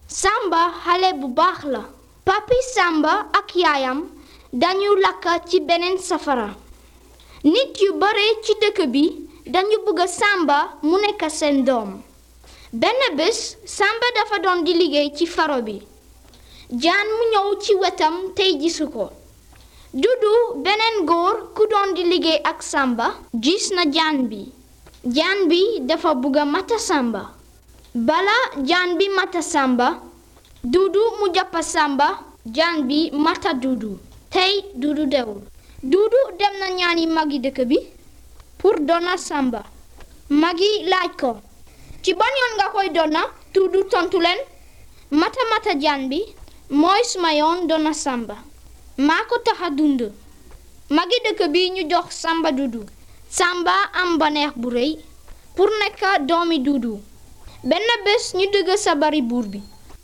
Samba xale bu baax la papi Samba ak yaayam dañu lakka ci beneen safara nit yu bare ci dëkk bi dañu bëgg Samba mu nekk seen doom benn bés Samba dafa doon di liggéey ci faro bi jaan mu ñëw ci wetam tey gisu ko Dudu beneen góor ku doon di liggéey ak Samba gis na jaan bi jaan bi dafa bëgg a mata Samba bala jaan bi mata Samba Dudu mu jàppa Samba jaan bi mata Dudu tey Dudu dewul Dudu dem na ñaani magi dëkk bi pour dona Samba magi laaj ko ci ban yoon nga koy dona Dudu tontu leen mata mata jaan bi mooy suma yoon dona Samba maa ko tax a dund magi dëkk bi ñu jox Samba Dudu Samba am baneex bu rëy pour nekk doomi Dudu benn bés ñu dëgg sabari buur bi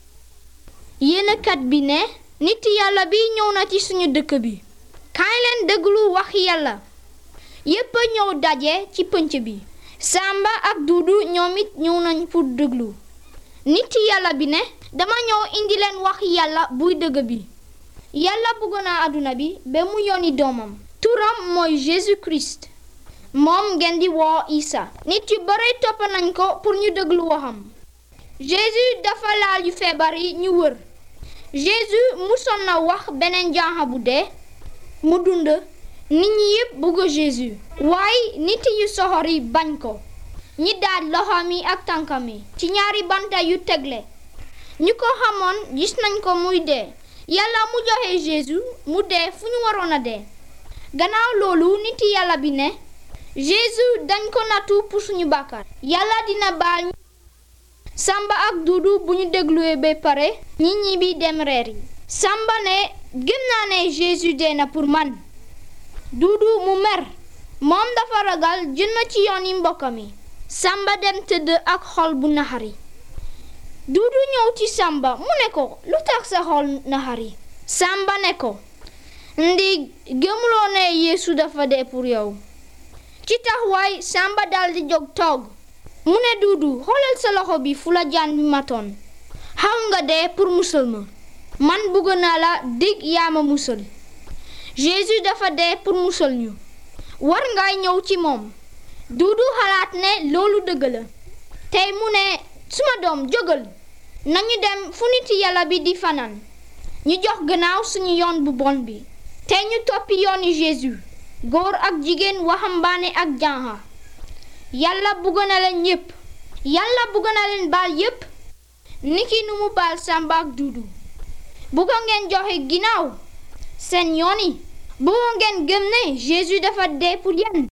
yéenekat bi ne nit yàlla bi ñëw na ci suñu dëkk bi kaay leen déglu wax yàlla yépp ñëw daje ci pënc bi Samba ak Dudu ñoom it ñëw nañ pour déglu nit yàlla bi ne dama ñëw indi leen wax yàlla buy dëgg bi yàlla bëgg na àdduna bi ba mu yónni doomam turam mooy Jésus Christ moom ngeen di woo Isa nit yu bare topp nañ ko pour ñu déglu waxam Jésus dafa laal yu feebar yi ñu wër Jésus musoon na wax beneen janxa bu dee mu dund nit ñi yépp bëgg Jésus waaye nit yu soxor yi bañ ko ñi daaj loxoom yi ak tànkam yi ci ñaari banta yu tegle ñu ko xamoon gis nañ ko muy dee yàlla mu joxe Jésus mu dee fu ñu waroon a dee gannaaw loolu nit yàlla bi ne Jésus dañ ko nattu pour suñu bàkkaar yàlla dina baal Samba ak Dudu bu ñu dégluwee ba pare ñi ñi bi dem reer yi Samba ne gëm naa ne Jésus dee na pour man Dudu mu mer moom dafa ragal jënd ci yoon yi mbokkam yi Samba dem tëdd ak xol bu naxari Dudu ñëw ci Samba mu ne ko lu tax sa xol naxari Samba ne ko ndi gëmuloo ne Yeesu dafa dee pour yow ci taxawaay Samba daldi jóg toog mu ne Dudu xoolal sa loxo bi fu la jaan bi matoon xaw nga dee pour musal ma man bëgg naa la dig yaa ma musal Jésus dafa dee pour musal ñu war ngay ñëw ci moom Dudu xalaat ne loolu dëgg la tey mu ne suma doom jógal nañu dem fu nit yàlla bi di fanaan ñu jox gannaaw suñu yoon bu bon bi te ñu toppi yooni Jésus góor ak jigéen waxambaane ak janxa yàlla bugg na leen ñépp yàlla bugg na leen baal yépp niki nu mu baal Samba ak Dudu bugg ngeen joxe ginnaaw seen yoon yi bugg ngeen gëm ne Jésus dafa dee pour yéen